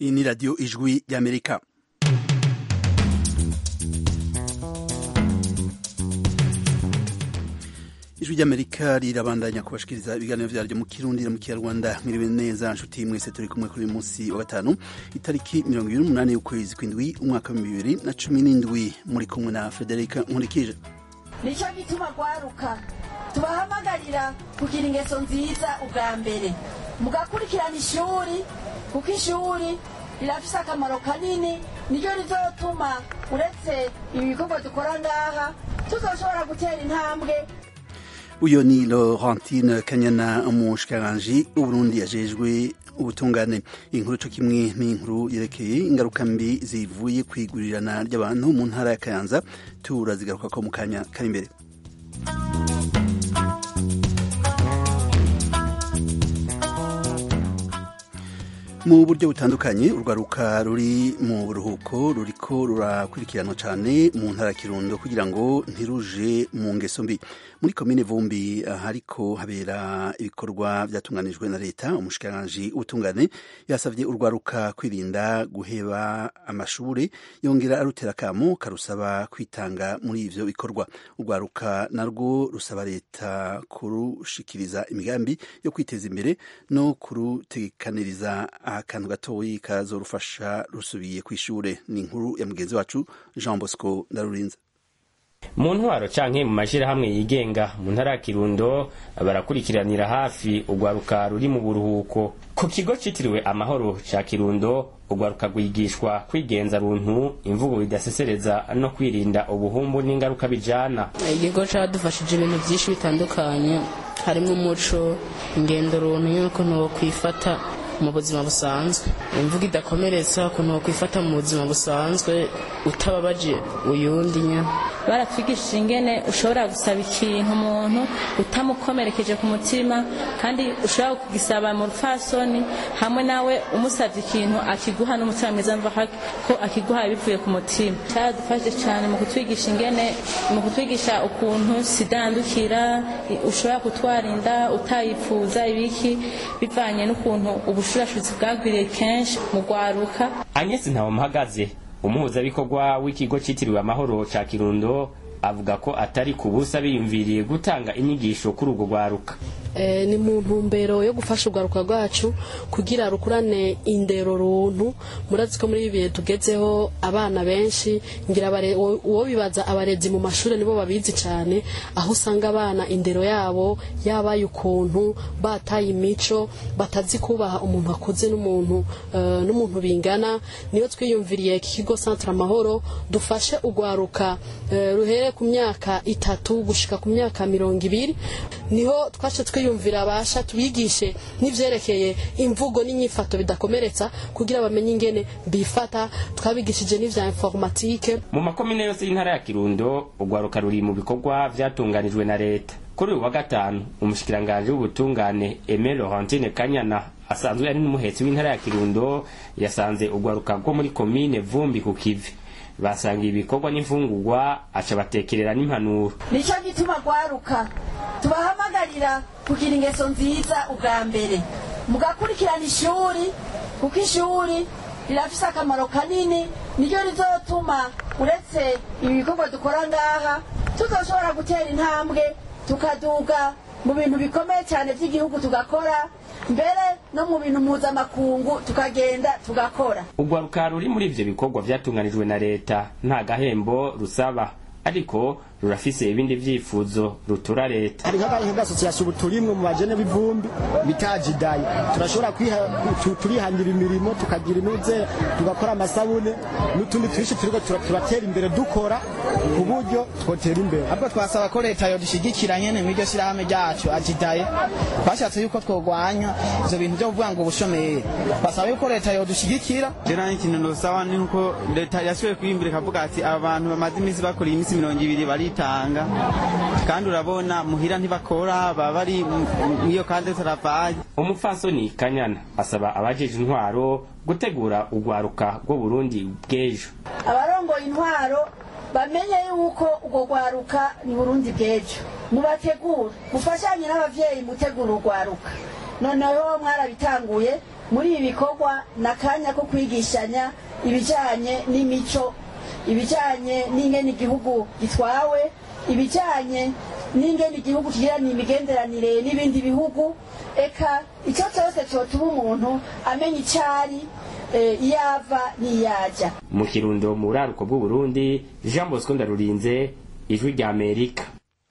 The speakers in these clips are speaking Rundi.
iyi ni radiyo ijwi ry'amerika ijwi ry'amerika rirabandanya kubashikiriza ibiganiro vyaryo mu kirundi no mu kinyarwanda mwiriwe neza nshuti mwese turi kumwe kuri uyu munsi wa gatanu itariki mirongo ibiri n'umunani y'ukwezi kw'indwi umwaka w'ibihumbi bibiri na cumi n'indwi muri kumwe na frederica nkurikije nicyo gituma rwaruka tubahamagarira kugira ingeso nziza ubwa mbere mugakurikirana ishuri kuko ishuri rirafise akamaro kanini niryo rizotuma uretse ibi bikorwa dukora ngaha tuzoshobora gutera intambwe uyo ni laurentine kanyana umushikiranganji w'uburundi yajejwe ubutungane inkuru co kimwe n'inkuru yerekeye ingaruka mbi zivuye kwigurirana ry'abantu mu ntara ya kayanza turazigaruka ko mu kanya kari imbere mu buryo butandukanye urwaruka ruri mu buruhuko ruriko rurakurikiranwa cane mu ntara ya kirundo kugira ngo ntiruje mu ngeso mbi muri komine vumbi hariko habera ibikorwa vyatunganijwe na leta umushikiranganji w'ubutungane yasavye urwaruka kwirinda guheba amashure yongera arutera akamo karusaba kwitanga muri ivyo bikorwa urwaruka narwo rusaba leta kurushikiriza imigambi yo kwiteza imbere no kurutegekaniriza akantu gatoyi kazorufasha rusubiye kw'ishure ni inkuru ya mugenzi wacu jean bosco ndarurinze mu ntwaro canke mu mashirahamwe yigenga mu ntara ya kirundo barakurikiranira hafi urwaruka ruri mu buruhuko ku kigo citiriwe amahoro ca kirundo urwaruka rwigishwa kwigenza runtu imvugo idasesereza no kwirinda ubuhumbu n'ingaruka bijana ikigo cadufashije ibintu vyinshi bitandukanye harimwo umuco ingendo runtu y'ukuntu wokwifata mu buzima busanzwe imvugo idakomeretsa ukuntu wokwifata mu buzima busanzwe utababaje uyundi nyine baratwigishije ingene ushobora gusaba ikintu umuntu utamukomerekeje ku mutima kandi ushobora kugisaba mu rufasoni hamwe nawe umusabye ikintu akiguha n'umutima mwiza mva ko akiguha bivuye ku mutima cyaradufashe cyane mu kutwigisha ingene mu kutwigisha ukuntu sida yandukira ushobora kutwara inda utayifuza ibiki bivanye n'ukuntu ubushurashuzi bwagwiriye kenshi mu rwaruka agnes ntawamuhagaze umuhuzabikorwa w'ikigo citiriwe amahoro ca kirundo avuga ko atari ku busa biyumviriye gutanga inyigisho kuri urwo rwaruka ni mu ntumbero yo gufasha urwaruka rwacu kugira rukurane indero runtu murazi ko muri ibi bihe tugezeho abana benshi ngira uwo bibaza abarezi mu mashuri nibo babizi cyane aho usanga abana indero yabo yabaye ukuntu bataye imico batazi kubaha umuntu akuze n'umuntu n'umuntu bingana niyo twiyumviriye iki kigo centre amahoro dufashe urwaruka ruhere ku myaka itatu gushika ku myaka mirongo ibiri niho twashe twiyumvira abasha tubigishe n'ivyerekeye imvugo n'inyifato bidakomeretsa kugira bamenye ingene bifata twabigishije n'ivya informatike mu makomine yose y'intara ya kirundo urwaruka ruri mu bikorwa vyatunganijwe na leta kuri uyu wa gatanu umushikiranganji w'ubutungane Aime Laurentine Kanyana asanzwe ari n'umuhetsi w'intara ya kirundo yasanze urwaruka rwo muri komine vumbi ku kivi basangiye ibikorwa n'imfungurwa aca batekerera n'impanuro nicyo gituma rwaruka tubahamagarira kugira ingeso nziza ubwa mbere mugakurikirana ishuri kuko ishuri rirafise akamaro kanini niryo rizotuma uretse ibi bikorwa dukora ngaha tuzoshobora gutera intambwe tukaduga mu bintu bikomeye cyane by'igihugu tugakora mbere no mu bintu mpuzamakungu tukagenda tugakora urwaruka ruri muri ivyo bikorwa vyatunganijwe na leta nta gahembo rusaba ariko rurafise ibindi vyifuzo rutura leta hari nk'agahe nk'agasosiyasiyo ubu turimwe mu bajene b'ivumbi bitajidaye turashobora turihangira imirimo tukagira inuze tugakora amasabune n'utundi twinshi turiko turatera imbere dukora ku buryo twotera imbere ahubwo twasaba ko leta yodushigikira nyene mw'iryo shirahamwe ryacu ajidaye twashatse yuko twogwanya ivyo bintu vyo kuvuga ngo ubushomeri twasaba yuko leta yodushigikira jera ikintu nosaba ni uko leta yashoboye kwiyimbira ikavuga ati aba bantu bamaze iminsi bakora iminsi mirongo ibiri baritanga kandi urabona muhira ntibakora baba bari mw'iyo kandi turavaye umupfasoni kanyana asaba abajeje intwaro gutegura urwaruka rwo burundi bw'ejo abarongoye intwaro bamenye yuko urwo rwaruka ni burundi bw'ejo mubategure mufashanye n'abavyeyi mutegura urwaruka noneho mwarabitanguye muri ibi bikorwa ni akanya ko kwigishanya ibijyanye n'imico ibijyanye n'ingene igihugu gitwawe ibijyanye n'ingene igihugu kigirana imigenderanire n'ibindi bihugu eka icyo cyose cyotuma umuntu amenya icyo ari iyo ava n'iyajya mu kirundo mu buraruko bw'uburundi jean bosco ndarurinze ijwi rya amerika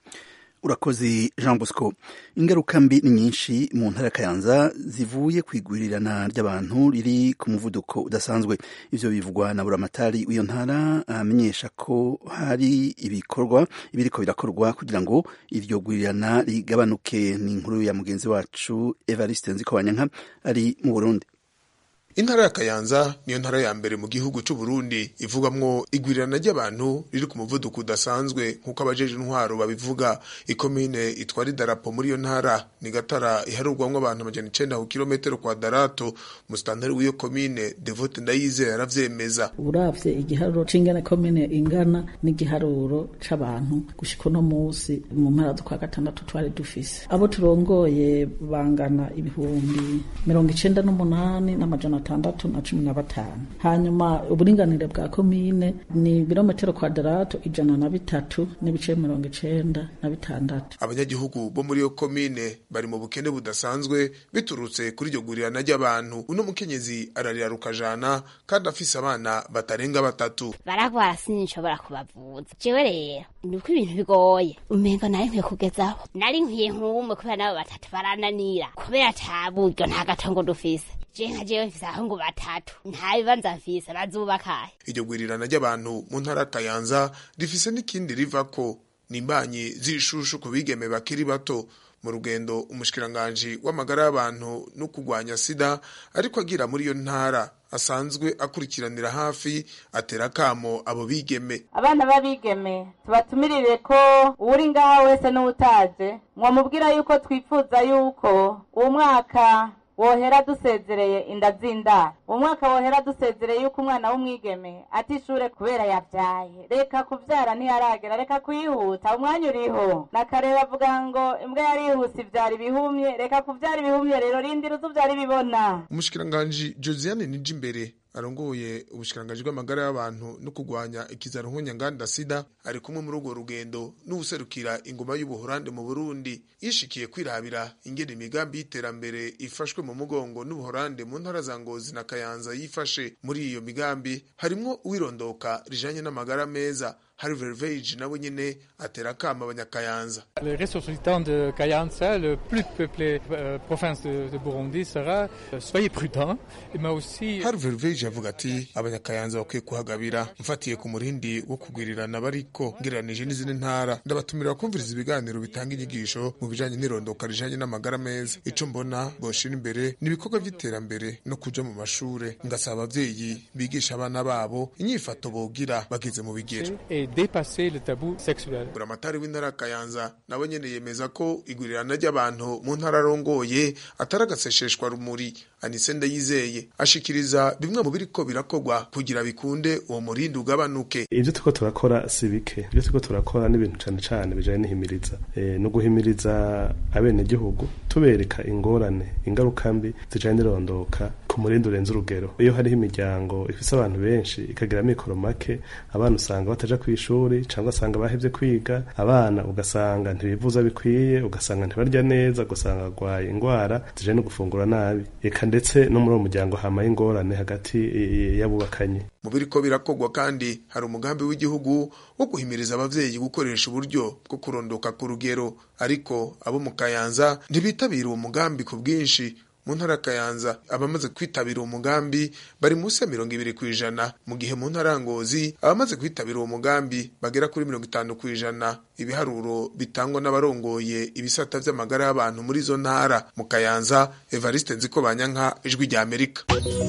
urakoze jean bosco ingaruka mbi ni nyinshi mu ntara ya kayanza zivuye ku igurirana ry'abantu riri ku muvuduko udasanzwe ivyo bivugwa na buramatari w'iyo ntara amenyesha ko hari ibikorwa ibiriko birakorwa kugira ngo iryo gurirana rigabanuke ni inkuru ya mugenzi wacu evariste nzikobanyanka ari mu burundi intara ya kayanza niyo ntara ya mbere mu gihugu c'u Burundi ivugwamwo igwirirana ry'abantu riri ku muvuduko udasanzwe nk'uko abajeje intwaro babivuga ikomine itwara idarapo muri iyo ntara ni gatara iharurwamwo abantu amajana icenda ku kilometero kwa darato musitantari w'iyo komine devote ndayize yaravyemeza uravye igiharuro c'ingene komine ingana n'igiharuro c'abantu gushika uno musi mu mpera z'ukwa gatandatu twari dufise abo turongoye bangana ibihumbi mirongo icenda n'umunani n'amajana atandatu na cumi na batanu hanyuma uburinganire bwa komine ni ibirometero kwadarato ijana na bitatu n'ibice mirongo icenda na bitandatu abanyagihugu bo muri iyo komine bari mu bukene budasanzwe biturutse kuri iryo gurirana ry'abantu uno mukenyezi ararira rukajana kandi afise abana batarenga batatu baragwara sinshobora kubavuza jewe rero ni uko ibintu bigoye umengo nari nkwiye kugezaho nari nkwiye nk'umwe kubera nabo batatu barananira kubera ata buryo nta gatongo dufise je nka jewe mfise abahungu batatu nta bibanza mfise bazubakahe iryo gurirana ry'abantu mu ntara ya kayanza rifise n'ikindi rivako ni imbanyi z'ishushu ku bigeme bakiri bato mu rugendo umushikiranganji w'amagara y'abantu no kurwanya sida ariko agira muri iyo ntara asanzwe akurikiranira hafi atera akamo abo bigeme abana b'abigeme tubatumirire ko uwuri ngaha wese n'utaje mwamubwira yuko twifuza yuko uwo mwaka wohera dusezereye inda z'indaro uwo mwaka wohera dusezereye yuko umwana w'umwigeme atishure kubera yavyaye reka kuvyara ntiyaragera reka kuyihuta umwanya uriho nakareba avuga ngo imbwa yarihuse ivyara ibihumye reka kuvyara ibihumye rero rindira uzuvyara ibibona umushikiranganji josiane nijimbere arongoye ubushikiranganji bw'amagara y'abantu no kurwanya ikizaro nk'unyanganda sida ari kumwe muri urwo rugendo n'ubuserukira ingoma y'ubuhorande mu burundi yishikiye kwirabira ingene imigambi y'iterambere ifashwe mu mugongo n'ubuhorande mu ntara za ngozi na kayanza yifashe muri iyo migambi harimwo uwirondoka rijanye n'amagara meza hari verveje nawe nyene atera akama abanyakayanza le ressortissant de Kayanza le plus peuplé euh, province de, de Burundi sera euh, soyez prudents mais aussi hari verveje avuga ati abanyakayanza bakwiye kuhagabira mfatiye ku murindi wo kugwirirana bariko ngereranije n'izindi ntara ndabatumira kumviriza ibiganiro bitanga inyigisho mu bijanye n'irondoka rijanye n'amagara meza ico mbona boshira imbere ni ibikorwa vy'iterambere no kuja mu mashure ngasaba abavyeyi bigisha abana babo inyifato bogira bageze mu bigero dépasser le tabou sexuel. Buramatari w'intara Kayanza nawe nyene yemeza ko igurirana ry'abantu mu ntara arongoye atari agasesheshwa rumuri Anise Ndayizeye ashikiriza bimwe mu biriko birakorwa kugira bikunde uwo murindi ugabanuke. Ivyo turiko turakora si bike ivyo turiko turakora n'ibintu cane cane bijanye n'ihimiriza e, no guhimiriza abenegihugu tubereka ingorane ingaruka mbi zijanye n'irondoka ku murindi urenze urugero iyo hariho imiryango ifise abantu benshi ikagira amikoro make abana usanga bataja kw'ishuri cyangwa asanga bahevye kwiga abana ugasanga ntibivuza bikwiye ugasanga ntibarya neza ugasanga barwaye indwara zijanye no gufungura nabi eka ndetse no muri uwo muryango hamaye ingorane hagati y'abubakanye mu biriko birakorwa kandi hari umugambi w'igihugu wo guhimiriza abavyeyi gukoresha uburyo bwo kurondoka ku rugero ariko abo mu kayanza ntibitabira uwo mugambi ku bwinshi mu ntara kayanza abamaze kwitabira uwo mugambi bari munsi ya mirongo ibiri ku ijana mu gihe mu ntara ngozi abamaze kwitabira uwo mugambi bagera kuri mirongo itanu ku ijana ibiharuro bitangwa n'abarongoye ibisata vy'amagara y'abantu muri izo ntara mu kayanza evariste nziko banyanka ijwi rya amerika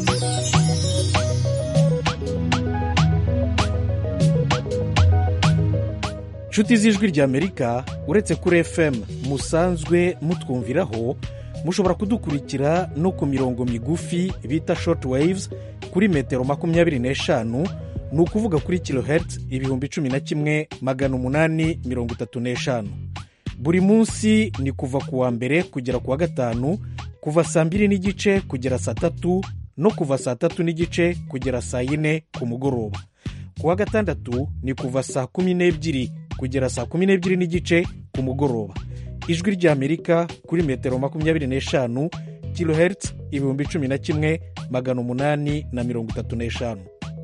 nshuti z'ijwi rya amerika uretse kuri fm musanzwe mutwumviraho mushobora kudukurikira no ku mirongo migufi bita short waves kuri metero makumyabiri n'eshanu ni ukuvuga kuri kilohertz ibihumbi cumi na kimwe magana umunani mirongo itatu n'eshanu buri munsi ni kuva ku wa mbere kugera ku wa gatanu kuva saa mbiri n'igice kugera saa tatu no kuva saa tatu n'igice kugera saa yine ku mugoroba ku wa gatandatu ni kuva saa kumi n'ebyiri kugera saa kumi n'ebyiri n'igice ku mugoroba ijwi ry'amerika kuri metero makumyabiri n'eshanu kilohertz ibihumbi cumi na kimwe magana umunani na mirongo itatu n'eshanu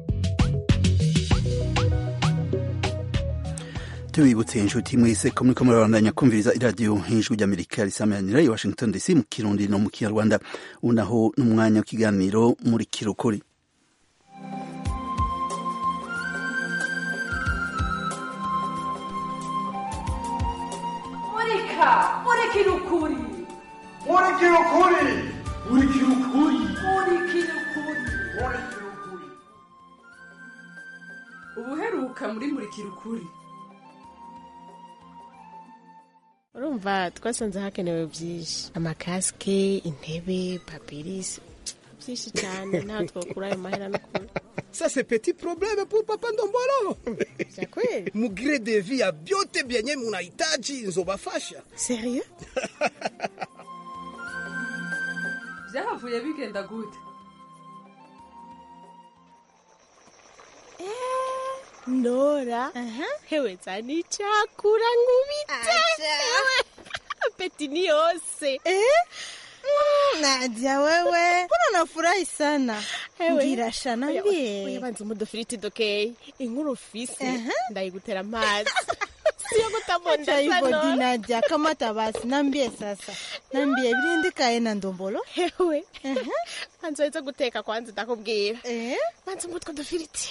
tubibutse inshuti mwese ko muriko murabandanya kumviriza iradiyo nk'ijwi ry'amerika risamanira i washington dc mu kirundi no mu kinyarwanda ubu naho n'umwanya w'ikiganiro muri kirukuri murika murikira ukuri murikira ukuri murikira ukuri murikira ukuri ubuheruka muri murikira ukuri urumva twasanze hakenewe byinshi amakasike intebe papirisi byinshi cyane ntabwo twakura ayo mahera no kure Ça, c'est petit problème pour Papa Ndombolo. C'est kweli? Mugire de vie ya vyote vyenye munahitaji nzobafasha. Sérieux? byahavuye bigenda gute ndora hewe zana icyakura nkubite hewe apeti ni yose Nadia wewe, mbona unafurahi sana? Hewe. Ngira shana mbie. uyabanza umudufiriti dokeye inkuru ufise ndayigutera amazi siyo Acha kutabonda hivyo sana Nadia, kamata basi, nambie sasa. Nambie birindikaye na ndombolo. hewe banza weza guteka kwanza ndakubwira banza umutwe dufiriti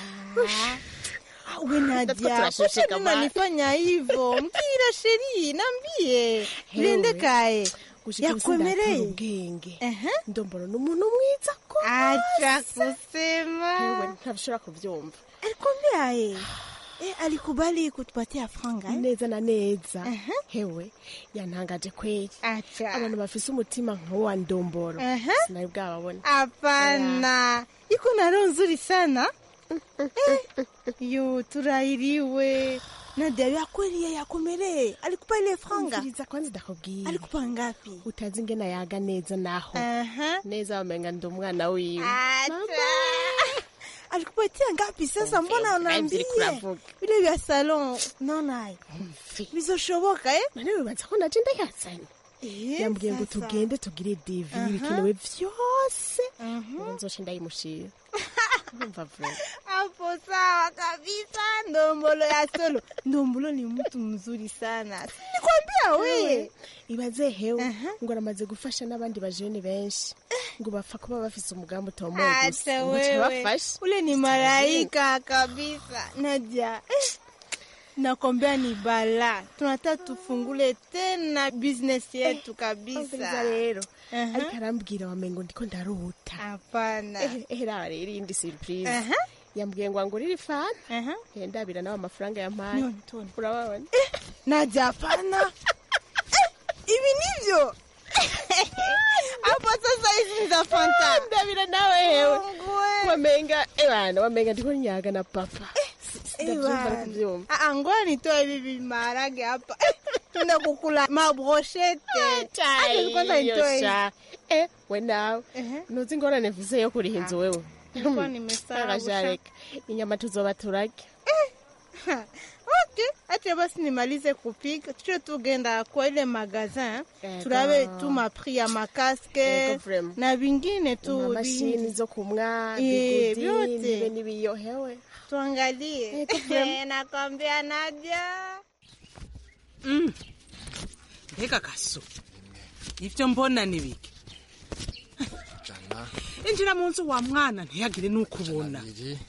We Nadia, turashushe kwa nini kama- unanifanya hivyo? Mbwira sheri, nambie. Hewe. Birindikaye. gushika ubu Yakwemereye? sindakura ubwenge ndombolo ni umuntu mwiza ko Acha kusema. hewe ntabishobora kubyumva Alikwambia eh? Eh, alikubali kutupatia franga eh? neza na neza hewe yantangaje kweli Acha. abantu bafise umutima nk'uwa ndombolo Aha. sinari bwababona Hapana, iko na roho nzuri sana eh, yo turahiriwe. Nadia ya kweli ya yakomereye alikupa ile franga umviriza kwanza ndakubwira alikupa ngapi? utazi ingene yaga neza naho Aha. neza wamenga ndi umwana wiwe Acha. alikupatia ngapi sasa? Mbona Mvi, unaambia mvi, kuravuga. vile vya salon? Naona bizoshoboka eh? none wibaza ko naje ndayazanye Eh, yambwiye ngo sasa. tugende tugire devi Aha. ibikenewe vyose ubu nzoce ndayimushira urumva vuba Hapo sawa kabisa, ndombolo ya solo. Ndombolo ni mtu mzuri sana, nikwambia we. Hewe, ibaze hewe ngo aramaze gufasha n'abandi bajene benshi ngo bapfa kuba bafise umugambi utomoye gusa Acha ngo wewe, bafashe ule ni malaika kabisa. Nadia, eh, nakwambia ni bala. Tunataka tufungule tena business yetu kabisa. umviriza rero Aha. ariko arambwira wamengo ndiko ndarota Hapana. Eh, eh, raba rero iyindi surprise Aha. yambwiye ngo angurire ifana Eh, ndabira nawe amafaranga yampaye None, tone. urababona Nadia, hapana. Eh, Hivi ndivyo hapo sasa, hizi ni za fanta. ndabira nawe hewe Mungu we. wamenga ebana wamenga ndiko nyaga na papa ndabyumva Ewana. kubyumva Ah, ah, ngoja nitoe hivi vimaharage hapa tuna kukula mabroshete Acha kwanza nitoe hivi. Yosha. eh we nawe ntuzi ingorane mfise yo kuriha inzu wewe Nilikuwa nimesahau, Akajareka. inyama tuzoba turarya Ha, okay acha basi nimalize kupika tucho tugenda kwa ile magazin Ego. turabe tu mapri ya makaske Ego, vraiment. na vingine tu amamashini vi- zo kumwa Eh, bigudi vyote. nibe n'ibiyo hewe tuangalie Ego, vraiment. nakwambia Nadia mbega gaso ibyo mbona ni bike injira mu nzu wa mwana ntiyagire n'uko ubona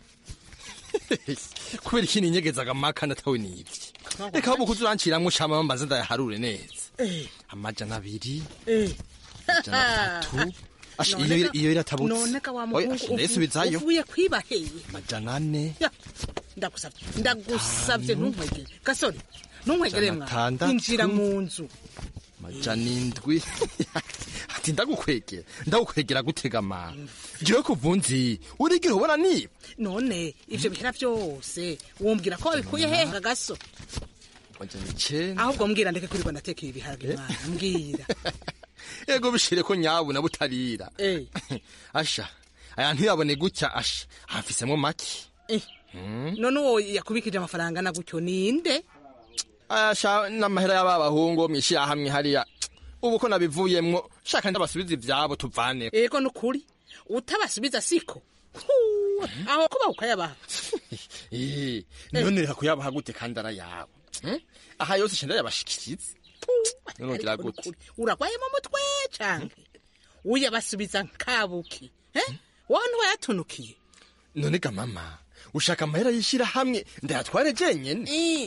kubera iki ninyegezaga amakana atawe nibye reka ahubwo kuza uranciramwo ushama mbaze ndayaharure neza amajana abiri amajana atatu Asha, None iyo ka- iyo iratabutse none ka wa Oya, muhungu asha, uvu- ndayisubizayo uvuye kwiba heye amajana ane Ya, ndagusabye ndagusabye ntunkwegere gasore ntunkwegere mwana Atandatu. injira mu nzu amajana indwi ati ndagukwegera ndagukwegera gutega amana jewe kuvunzi urigira ubona niba none ivyo bihera vyose wombwira ko wabikuye hehe gaso amajana icenda ahubwo mbwira ndeke kwirirwa ndatekera ibiharage mwana mbwira ego bishire ko nyabu na butarira Eh. asha aya ntiyabone gutya asha hafisemo make Eh. none uwo yakubikije amafaranga na gutyo ninde asha n'amahera y'ababahungu mwishirahamwe hariya ubu ko nabivuyemwo shaka ndabasubiza ivyabo tuvane ego nukuri utabasubiza siko Huu, aho kuba ukayabaha Eh, none reka kuyabaha gute kandi arayawe Hmm? aha yose shenda yabashikiriza none ugira gute uragwaye mu mutwe canke uyabasubiza nkabuki eh? wowe ntiwayatunukiye none ga mama ushaka amahera yishira hamwe ndayatware jenyene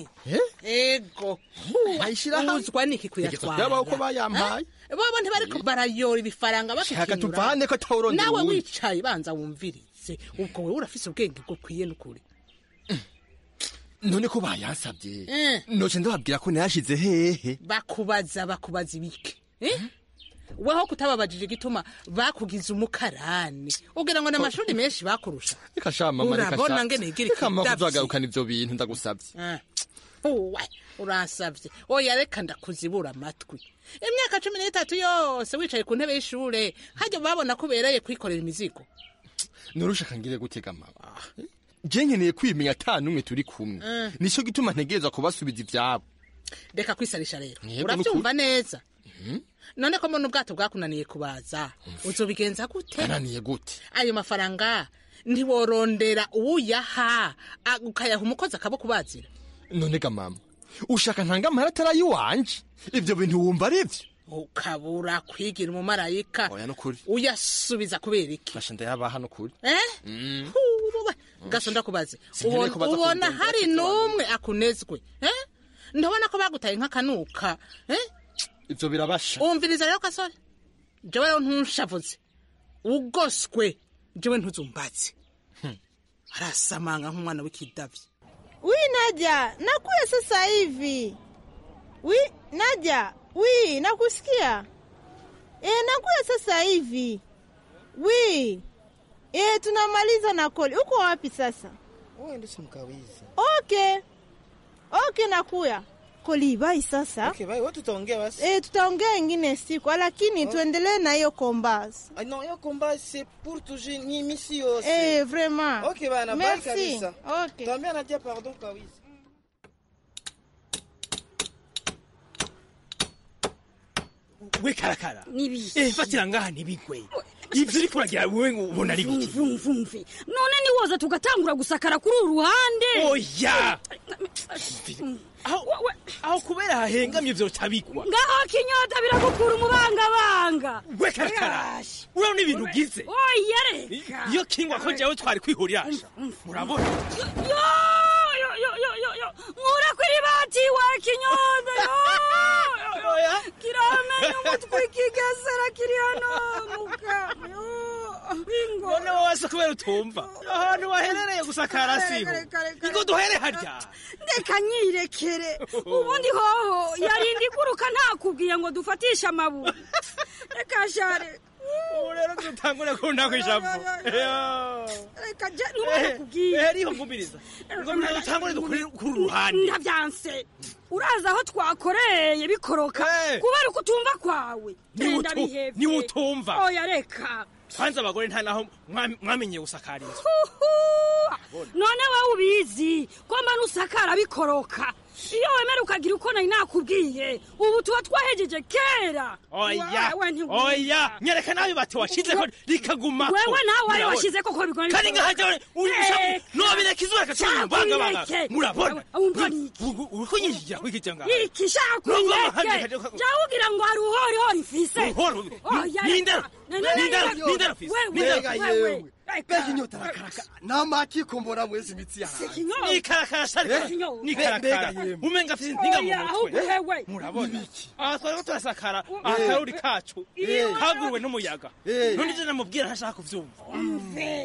ego uzwa niki kuyatwara yabaho ko bayampaye Eh? bobo ntibariko barayora ibifaranga Shaka bakikinura. tuvane ko atawurondera nawe uwundi. wicaye banza wumvirize ubwo wewe urafise ubwenge bukwiye n'ukuri none ko bayansabye Eh. noce ndababwira ko nayashize hehe bakubaza bakubaza ibiki eh? weho kutababajije igituma bakugize umukarani ugira ngo n'amashuri menshi bakurusha reka sha mama reka urabona sha ngene higira reka mama ikidavyi. kuzagarukana ivyo bintu ndagusabye Ah, uwe uransavye oya reka ndakuzibura amatwi imyaka cumi n'itatu yose wicaye ku ntebe y'ishure hajya babona ko ubereye kwikorera imizigo norushaka ngire gutega mama je nkeneye kwimenya ata n'umwe turi kumwe Mm. nico gituma ntegereza kubasubiza ivyabo reka kwisarisha rero Yego, uravyumva nukuri. neza none ko mbona ubwato bwakunaniye kubaza uzobigenza gute yananiye gute ayo mafaranga ntiworondera uwuyaha a- ukayaha umukozi akabukubazira none ga mama ushaka ntanga amahera atari ayiwanje ivyo bintu wumva ari vyo ukabura kwigira umumarayika oya nukuri uyasubiza kubera iki basha ndayabaha nukuri eh Mm. Huwe, gaso ndakubaze Sinkeneye ubona kubaza ubona kundonda hari ati n'umwe akunezwe eh ndabona ko bagutaye nk'akanuka eh ivyo birabasha umviriza rero kasore jewe rero ntunshavuze ugoswe jewe ntuzumbatse arasamanga nk'umwana w'ikidavyi wi naja nakuya sasa hivi wi naja wi nakusikia e, nakuya sasa hivi wi e, tunamaliza na koli uko wapi sasa Wewe simkawizi. okay okay nakuya koli bai sasa Okay, bye. Wewe tutaongea basi. e, tutaongea ingine siku lakini tuendelee na hiyo kombas Ah, non, hiyo combat c'est pour toujours ni misi yose. Eh, vraiment. Okay bana, bye Merci. kabisa. Okay. Tuambia Nadia pardon kawizi. we karakara Nibiki. eh fatira ngaha ntibigwe ivyo uriko uragira wewe ngo ubona ari biki mvumvumvi none niwoza tugatangura gusakara kuri uru ruhande oya aho aho kubera hahengamye ivyo tabigwa ngaho kinyota biragukura umubangabanga we karakara urabona ibintu ugize oya reka iyo kingwa ko jewe twari kwihurira murabona yo yo yo yo yo yo nkura kuri bati wa kinyota yo yo, yo kiramenya umutwe kigesera kiri hano muka yo bingo none wowe wese kubera utumva ahantu waherereye gusakara siho ngo duhere harya reka nyirekere ubundi hoho yarinda iguruka ntakubwiye ngo dufatishe amabuye reka share ubu rero dutangure kunda kwishavu reka je ntubakubwiye eriho ngumiriza ngo dutangure dukuri kuri uruhande ndavyanse uraza aho twakoreye bikoroka kubera uko utumva kwawe genda Niwutu- bihevye niwutumva. oya reka kwanza abagore nta naho mwam- mwamenyeye gusakara inzu Huhu! none wowe ubizi ko mba nusakara bikoroka iyo wemera ukagira uko nari nakubwiye ubu tuba twahejeje kera oya Wewe ntiwumva. oya nyereka nawe bati washizeho rikaguma wewe nawe wari washize ko ko bigora kandi nkahajya nobireka izuba rikacumubangabanga murabona uriko nyishyira kwikijya ngaho ikishaka kwireke jya ugira ngo hari uhorihori mfise Oya, nindero reka. Ne- ne- ne- nindero ne- nindero fise wewe, nindero wewe. Mbega inyota arakaraka. Namaki kumbora mwezi imitsi yawe. nikarakara sharika Eh? nikarakara Mbega yemwe. umenga afite intinga mu Oya, ahubwo mutwe wewe. murabona aha twariko turasakara akaruri kacu Eh. kaguruwe n'umuyaga Eh. none ivyo namubwira ntashaka kuvyumva umve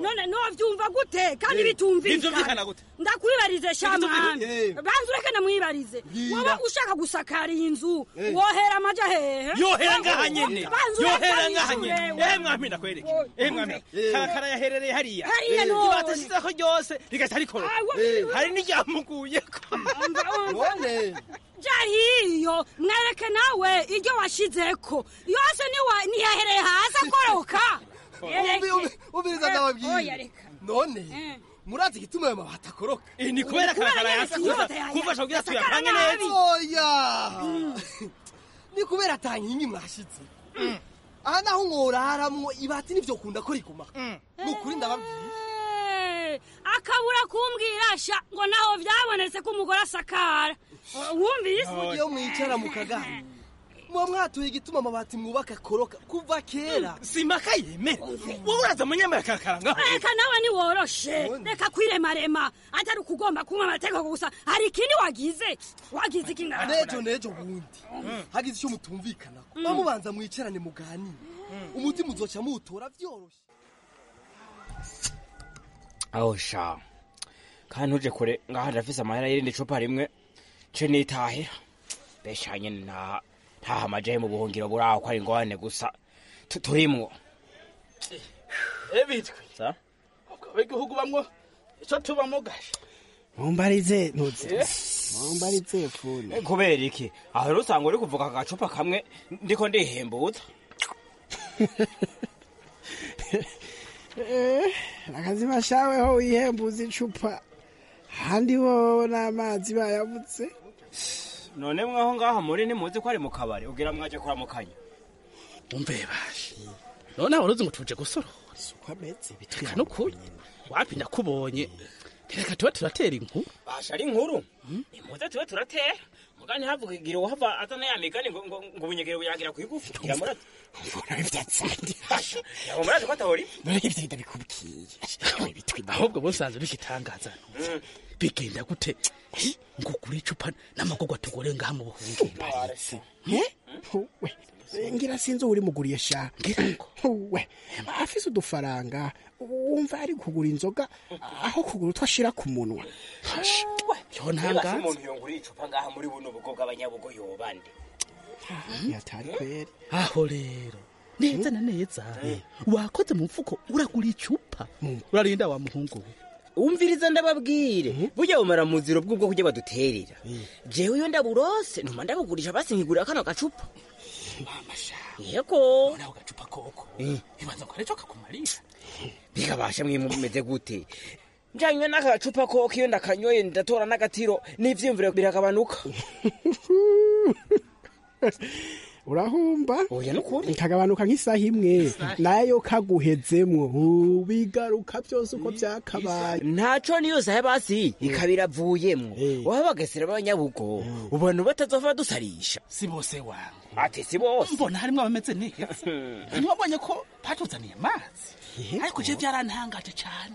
none novyumva gute kandi Eh, bitumvikana ntivyumvikana gute? ndakwibarize shamwami Eh. banza ureke namwibarize Bwira. woba ushaka gusakara iyi nzu Eh. wohera amaja hehe yohera ngaha nyene Banza ureke yohera abishure, ngaha nyene we. eh mwami ndakwereke eh mwami karakara yaherereye hariya Hariya Eh, none. ibatashizeko ryose rigaca rikora Eh. hari n'iryamuguyeko none jahiyo mwereke nawe iryo washizeko yose niwa- niyahereye hasi akoroka ubiriza oya, ndababwira reka. none murazi igituma ayo mabati akoroka ni kubera karakara yasa kuva kuva shogira tuyapange neza oya ni kubera atankingi mwashitse aha naho mworaramwo ibati nivyo kunda ko riguma ni ukuri ndababwira Eh, akabura kumbwira sha ngo naho vyabonetse ko umugore asakara wumvise iyo mwicara mukaganira muba mwatuye igituma amabati mwubaka akoroka kuva kera simaka yemera wowe uraza munyemera karakara ngaho reka nawe niworoshe reka kwiremarema atari ukugomba kunywa amategeko gusa hari ikindi wagize wagize iki ngaho nejo nejo bundi hagize icyo mutumvikana bamubanza mwicarane muganire umutima uzoca muwutora vyoroshe aho sha kandi ntuje kure ngaha ndafise amahera y'irindi cupa rimwe ce nitahira besha nyene nta ntaha amajahe mu buhungiro buraho ko ari ingorane gusa tu- turimwo ebitwe sa abegihugu bamwo ico tubamo gasha mumbarize ntuze mumbarize funi Eh, kubera iki aho rero usanga uri kuvuga aka gacupa kamwe ndiko ndihembuza akazi bashaweho wihembuza icupa handi wowe n'amazi bayabutse none mwaho ngaha muri ntimuzi ko ari mu kabari ugira mwaje kuramukanya umve bashe none aho uruzi ngo tuje gusorora uko ameze reka nukuri wapi ndakubonye reka tuba turatera inkuru basha ari inkuru nimuze tube turatera muga ntihavuga igira uhava azana ya migani ngo ngo ngo ubunyegere buyagira kwigufi yamurate mbona ivyatsange yabo murazi ko atahori none ivyo ndabikubwiye ahubwo busanzwe bigitangaza bigenda gute ngo kuri icupa n'amagogwa tugore ngaha mu buhungiro we ngira sinzi uri muguriye sha we afise udufaranga wumva ari kugura inzoga aho kugura utwo ashira ku munwa yo Niba si ntangaza umuntu yongura icupa ngaha muri buno bugo bw'abanyabugo yobande yatari kweri aho rero neza na neza wakoze mu mfuko uragura icupa urarinda wa muhungu we umviriza ndababwire burya bumara mu ziro bw'ubwo kujya baduterera jewe iyo ndaburose ntuma ndabugurisha basi nkigurira kano gacupa yego nawe gacupa koko ibanza ko aricyo kakumarisha bikabasha mwe mumeze gute njanywe n'agacupa koko iyo ndakanyoye ndatora n'agatiro n'ivyiyumviro biragabanuka urahumba oya nukuri kagabanuka nk'isaha imwe nayo kaguhezemwo Uh, bigaruka byose uko byakabaye ntaco niyo sahe basi ikaba iravuyemwo waba bagesera b'abanyabugo ubona batazova dusarisha si bose wangu ati si bose mbona harimwo abameze neza ntiwabonye ko batuzaniye amazi ariko je byarantangaje cane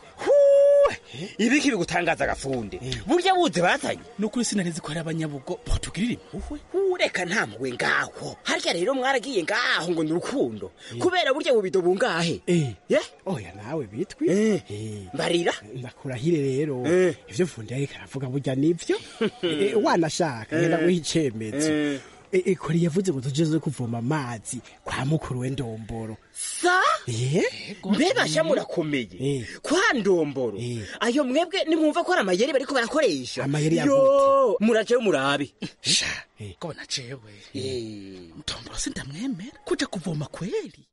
ibiki bigutangaza agafunde burya buze bazanye nukuri sinarizi ko hari abanyabugo batugirira impuhwe ureka nta mpuhwe ngaho harya rero mwaragiye ngaho ngo ni urukundo kubera burya bubido bungahe oya nawe bitwi mbarira ndakurahire rero ivyo mfundi yariko aravuga burya nivyo Eh, wanashaka ngenda guha icemezo Eh, eh, kori yavuze ngo tujeze kuvoma amazi kwa mukuru we ndomboro sa mbebasha murakomeye kwa ndomboro ayo mwebwe nimwumva ko ari amayeri bariko barakoresha Amayeri ya yo murajeyo murabe ko nacewe ndomboro sindamwemera kuja kuvoma kweli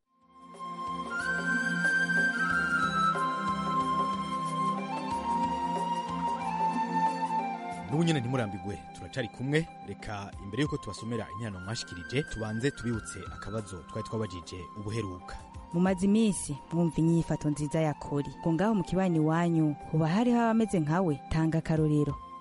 n'ubu nyine ntimurambigwe turacari kumwe reka imbere y'uko tubasomera interano mwashikirije tubanze tubibutse akabazo twari twabajije ubuheruka mumaze iminsi mwumva inyifato nziza ya kori ngo ngaho mu kibanyi wanyu hoba hariho abameze nkawe tanga akarorero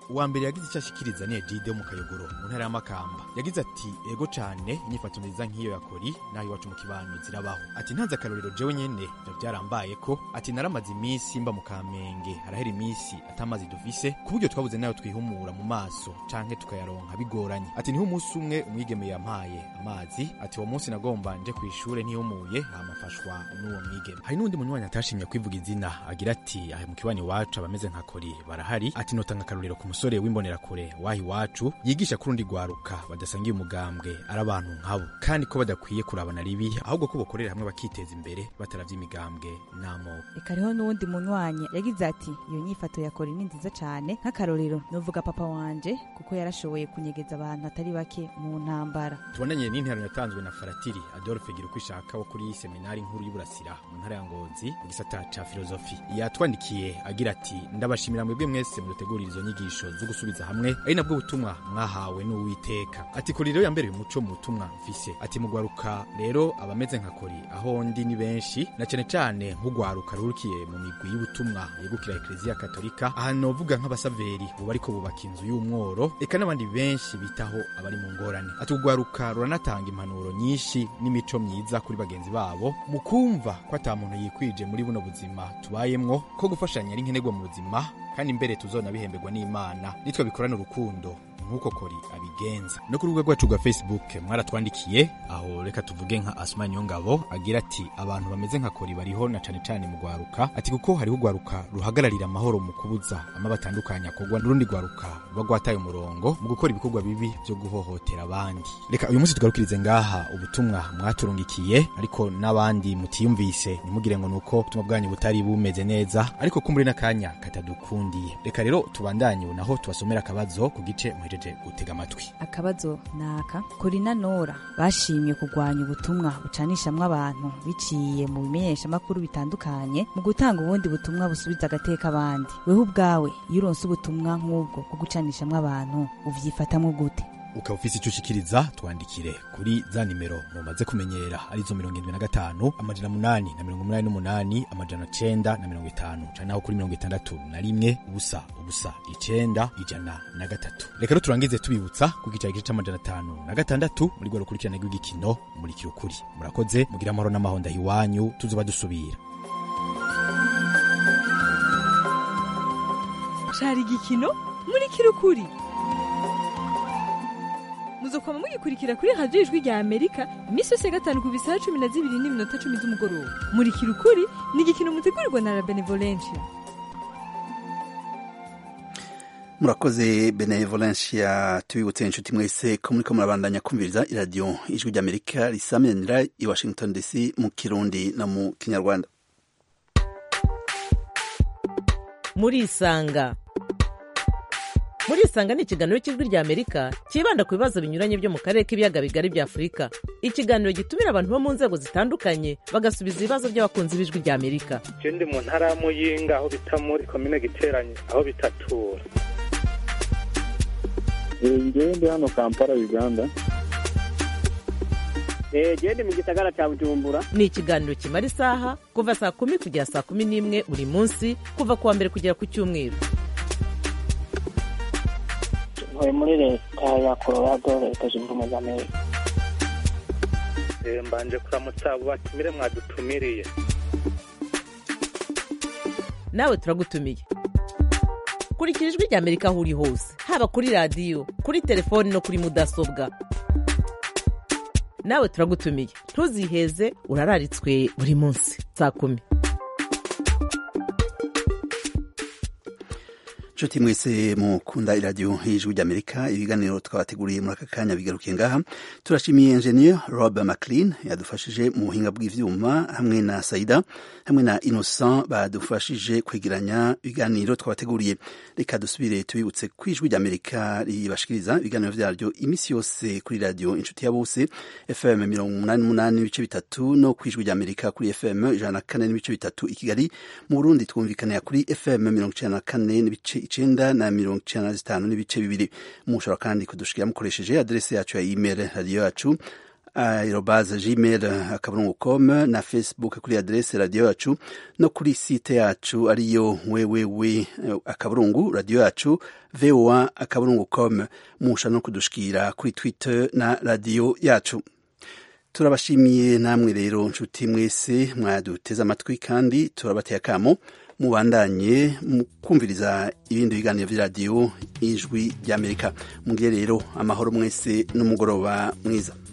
uwa mbere yagize icyo ashikiriza ni ejide mu kayogoro mu ntara y'amakamba yagize ati ego cane inyifato nziza nk'iyo ya kori naho iwacu mu kibano zirabaho ati ntanze akarorero jewe nyene vyo vyarambaye ko ati naramaze iminsi mba mu kamenge harahera iminsi atamazi dufise ku buryo twabuze nayo twihumura mu maso canke tukayaronka bigoranye ati niho umunsi umwe umwigeme yampaye amazi ati uwo munsi nagomba nje kw'ishure ntihumuye hamafashwa n'uwo mwigeme hari n'undi munywanyi atashimye kwivuga izina agira ati ahe mu kibanyi iwacu abameze nka kori barahari ati notanga akarorero ku musore w'imbonerakure waho iwacu yigisha ku rundi rwaruka badasangiye umugambwe ari abantu nkabo kandi ko badakwiye kurabana ribi ahubwo ko bokorera hamwe bakiteza imbere bataravye imigambwe n'amoko reka hariho n'uwundi munywanyi yagize ati iyo nyifato ya kori ni nziza cyane nk'akarorero novuga papa wanje kuko yarashoboye kunyegeza abantu atari bake mu ntambara tubonanye n'interano yatanzwe na faratiri adolphe gira uko ishaka wo kuri seminari nkuru y'uburasira mu ntara ya ngozi mu gisata ca filozofi yatwandikiye agira ati ndabashimira mwebwe mwese mudutegurira izo nyigisho zo gusubiza hamwe ari nabwo butumwa mwahawe n'uwiteka ati kuri rero yambereye umuco mu butumwa mfise ati mugwaruka rero abameze nka kori aho ndi ni benshi na cane cane nk'ugwaruka rurukiye mu migwi y'ubutumwa yegukira ekleziya katolika aha novuga nk'abasaveri ubu bariko bubaka inzu y'umworo eka n'abandi benshi bitaho abari mu ngorane ati ugwaruka ruranatanga impanuro nyinshi n'imico myiza kuri bagenzi babo mu kumva ko ata muntu yikwije muri buno buzima tubayemwo ko gufashanya ari nkenerwa mu buzima kandi mbere tuzonabihemberwa n'imana nitwe bikorana urukundo nk'uko kori abigenza no ku rubuga rwacu rwa facebook mwaratwandikiye aho reka tuvuge nka asuma niyongabo agira ati abantu bameze nka kori bariho na cane cane mu rwaruka ati kuko hariho urwaruka ruhagararira amahoro mu kubuza ama batandukanye akorwa n'urundi rwaruka ruba rwataye umurongo mu gukora ibikorwa bibi vyo guhohotera abandi reka uyu munsi tugarukirize ngaha ubutumwa mwaturungikiye ariko n'abandi mutiyumvise ntimugire ngo nuko ubutumwa bwanyu butari bumeze neza ariko kumbure n'akanya katadukundiye reka rero tubandanye ubu naho tubasomera akabazo ku gice muhejeje gutega amatwi akabazo naka korina nora bashimye kurwanya ubutumwa bucanishamwo abantu biciye mu bimenyeshamakuru bitandukanye mu gutanga ubundi butumwa busubiza agateka abandi wewe ubwawe iyo uronse ubutumwa nk'ubwo bwo gucanishamwo abantu uvyifatamwo gute ukaba ufise ico ushikiriza twandikire kuri za nimero mumaze kumenyera arizo mirongo indwi na gatanu amajana munani na mirongo umunani n'umunani amajana cenda na mirongo itanu canke naho kuri mirongo itandatu na rimwe ubusa ubusa icenda ijana na gatatu reka rero turangize tubibutsa ku gicaro gice c'amajana atanu na gatandatu muri rwa rukurikirane rw'igikino murikira ukuri murakoze mugira amahoro n'amahonda iwanyu tuzoba dusubira cari igikino murikira ukuri muzokwama mugikurikira kuri radiyo ijwi rya amerika iminsi yose ya gatanu ku bisaha cumi na zibiri n'iminota cumi z'umugoroba murikira ukuri ni igikino mutegurirwa na la benevolencia murakoze benevolencia tubibutse inshuti mwese ko muriko murabandanya kumviriza iradiyo ijwi ry'amerika risamiranira i washington dc mu kirundi no mu kinyarwanda murisanga murisanga ni ikiganiro cy'ijwi rya amerika cyibanda ku bibazo binyuranye byo mu karere k'ibiyaga bigari bya afurika ikiganiro gitumira abantu bo mu nzego zitandukanye bagasubiza ibibazo by'abakunzi b'ijwi rya amerika je ndi mu ntara ya muyinga aho bita muri komine giteranye aho bitatura ngewe ndi hano kampala uganda gende mu gisagara cya bujumbura ni ikiganiro kimara isaha kuva saa kumi kugera saa kumi n'imwe buri munsi kuva ku wa mbere kugera ku cyumweru ntuye muri leta ya colorado leta zunze ubumwe za amerika Eh, mbanje kuramutsa abo batumire mwadutumiriye nawe turagutumiye kurikira ijwi rya amerika aho uri hose haba kuri radiyo kuri telefoni no kuri mudasobwa nawe turagutumiye ntuziheze urararitswe buri munsi saa kumi nshuti mwese mukunda iradiyo y'ijwi ry'amerika ibiganiro twabateguriye muri aka kanya bigarukiye ngaha turashimiye engineer rob mclean yadufashije mu buhinga bw'ivyuma hamwe na saida hamwe na innocent badufashije kwegeranya ibiganiro twabateguriye reka dusubire tubibutse ko ijwi ry'amerika ribashikiriza ibiganiro vyaryo imisi yose kuri radiyo inshuti ya bose fm mirongo umunani n'umunani n'ibice bitatu no ku ijwi ry'amerika kuri fm ijana na kane n'ibice bitatu i kigali mu burundi twumvikanira kuri fm mirongo icenda na kane n'ibice icenda na mirongo icenda na zitanu n'ibice bibiri mushobora kandi kudushikira mukoresheje adrese yacu ya email radiyo yacu aerobaze gmail akaburungu com na facebook kuri adrese radiyo yacu no kuri site yacu ariyo wewewe akaburungu radiyo yacu voa akaburungu com musha no kudushikira kuri twitter na radiyo yacu turabashimiye namwe rero nshuti mwese mwaduteze amatwi kandi turabateye akamo mubandanye kumviriza ibindi biganiro by'iradiyo ijwi ry'amerika mugire rero amahoro mwese n'umugoroba mwiza